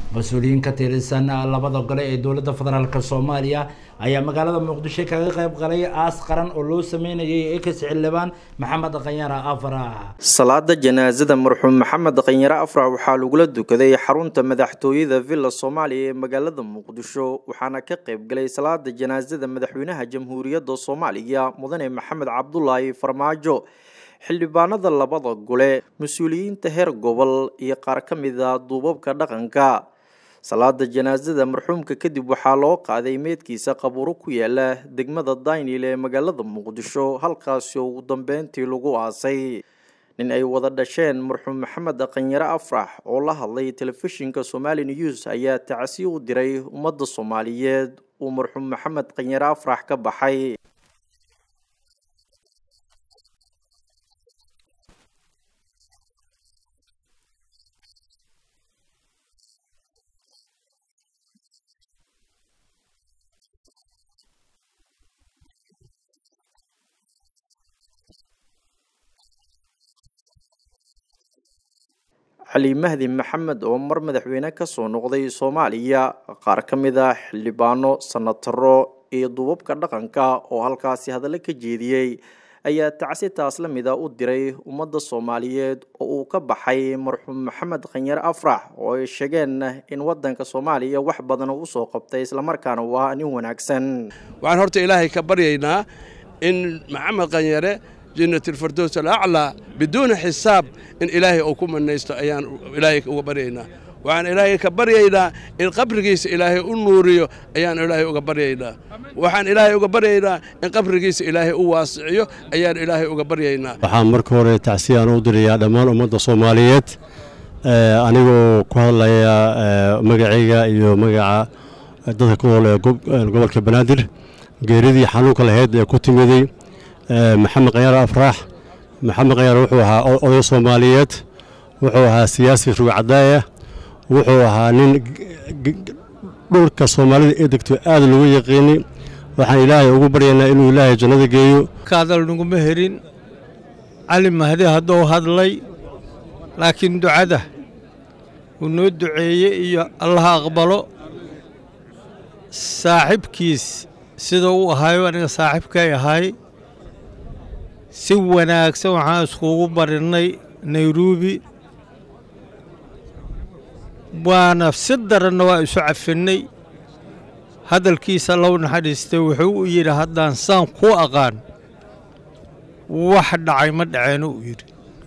mas-uuliyiin ka tirsan labada gole ee dowladda federaalk soomaaliya ayaa magaalada muqdisho kaga qayb galay aas qaran oo loo sameynayay ekas xildhibaan maxamed qanyara afrax salaada janaasada marxuum maxamed qanyare afrax waxaa lagula dukaday xarunta madaxtooyada villa soomaaliya ee magaalada muqdisho waxaana ka qayb galay salaada janaasada madaxweynaha jamhuuriyadda soomaaliya mudane maxamed cabdulaahi farmaajo xildhibaanada labada gole mas-uuliyiinta heer gobol iyo qaar ka mid a duubabka dhaqanka salaada janaasada marxuumka kadib waxaa loo qaaday meedkiisa qabuuro ku yaala degmada daynil ee magaalada muqdisho halkaasi oo ugu dambeyntii lagu aasay nin ay wada dhasheen marxuum maxamed qanyare afrax oo la hadlay telefishinka somali news ayaa tacsi u diray ummadda soomaaliyeed uu marxuum maxamed qanyare afrax ka baxay cali mahdi maxamed oo mar madaxweyne kasoo noqday soomaaliya qaar ka mid a xildhibaano sanataro iyo duubabka dhaqanka oo halkaasi hadallo ka jeediyey ayaa tacsi taas la mida u diray ummadda soomaaliyeed oo uu ka baxay marxuum maxamed khanyare afrax oo ay sheegeen in wadanka soomaaliya wax badan uu usoo qabtay islamarkaana uu ahaa nin wanaagsan waxaan horta ilaahay ka baryaynaa in maxamed khanyare jannatilfardows alaclaa biduuni xisaab in ilaahay uu ku manaysto ayaan ilaahay uga baryaynaa waxaan ilaahay ka baryaynaa in qabrigiisa ilaahay u nuuriyo ayaan ilaahay uga baryaynaa waxaan ilaahay uga baryaynaa in qabrigiisa ilaahay u waasiciyo ayaan ilaahay uga baryaynaa waxaan marka hore tacsiyaan u dirayaa dhammaan ummadda soomaaliyeed anigoo ku hadlaya magacayga iyo magaca dadka ku nool ee gobolka banaadir geeridii xanuunka lahayd ee ku timiday maxamed khanyare afraax maxamed khanyare wuxuu ahaa oday soomaaliyeed wuxuu ahaa siyaasi rugcadaaya wuxuu ahaa nin dhulka soomaalida ee degto aad lagu yaqiini waxaan ilaahay ugu baryaynaa inuu ilaahay jannada geeyo kaadal naguma herin cali mahdi hadduu hadlay laakiin ducada uu noo duceeye iyo allaha aqbalo saaxiibkiis sida uu ahaayo aniga saaxiibkay ahay si wanaagsan waxaan iskugu barinay nairobi waana si daranna waa isu cafinnay hadalkiisa low naxariistay wuxuu u yidhi haddaan saan ku aqaan wax dhacay ma dhaceeno uu yidhi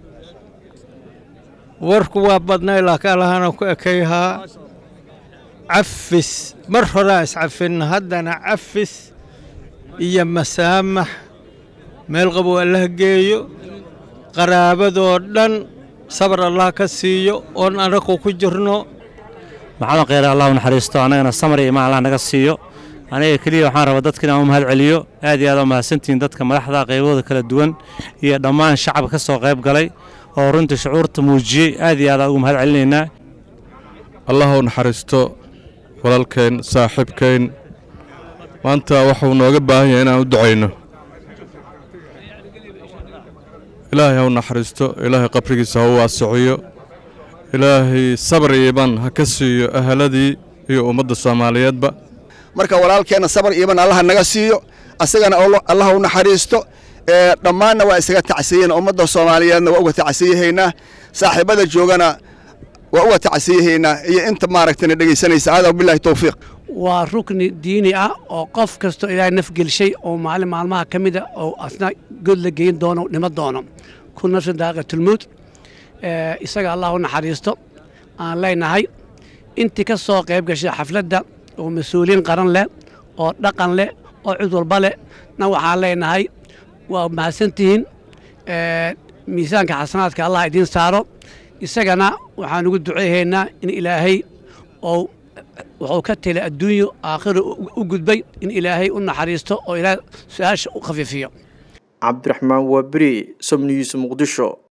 warku waa badnay laakiin allahana ku ekayhaa cafis mar horaa iscafinna haddana cafis iyo masaamax meel qabow allah geeyo qaraabadoo dhan sabar allah ka siiyo oon anagu ku jirno maxamed kheyre allah u naxariisto annagana samar iyo imaan allah naga siiyo aniga keliya waxaan rabaa dadka inaan u mahad celiyo aad iyo aad u mahadsantihiin dadka madaxda qaybahooda kala duwan iyo dhammaan shacabka ka soo qayb galay oo runtii shucuurta muujiyey aad iyo aad ugu mahad celinaynaa allah u naxariisto walaalkeen saaxiibkeen maanta waxuu nooga baahan yahay inaan u ducayno ilaahay ha u naxariisto ilaahay qabrigiisa ha u waasiciyo ilaahay sabar iyo iban ha ka siiyo ahaladii iyo ummadda soomaaliyeedba marka walaalkeenna sabar iyo iban allaha naga siiyo asagana allaha u naxariisto dhammaanna waa isaga tacsiyen ummadda soomaaliyeedna waa uga tacsiyahaynaa saaxiibada joogana waa uga tacsiyahaynaa iyo inta maaragtana dhegaysanaysa hada bilahi towfiiq waa rukni diini ah oo qof kastoo ilaahay nafgelshay oo maalin maalmaha ka mida oo asna god la geyn doono dhimo doono ku nafsin daaqatulmowd isaga allah u naxariisto aan leenahay intii ka soo qayb gashay xafladda oo mas-uuliyiin qaran leh oo dhaqan leh oo cid walba leh na waxaan leenahay waa mahadsantihiin miisaanka xasanaadka allah idiin saaro isagana waxaan ugu duceehaynaa in ilaahay oo wuxuu ka tela adduunyo aakhira u gudbay in ilaahay u naxariisto oo ilaahay su-aasha u khafiifiyo cabdiraxmaan waaberi sobniyiis muqdisho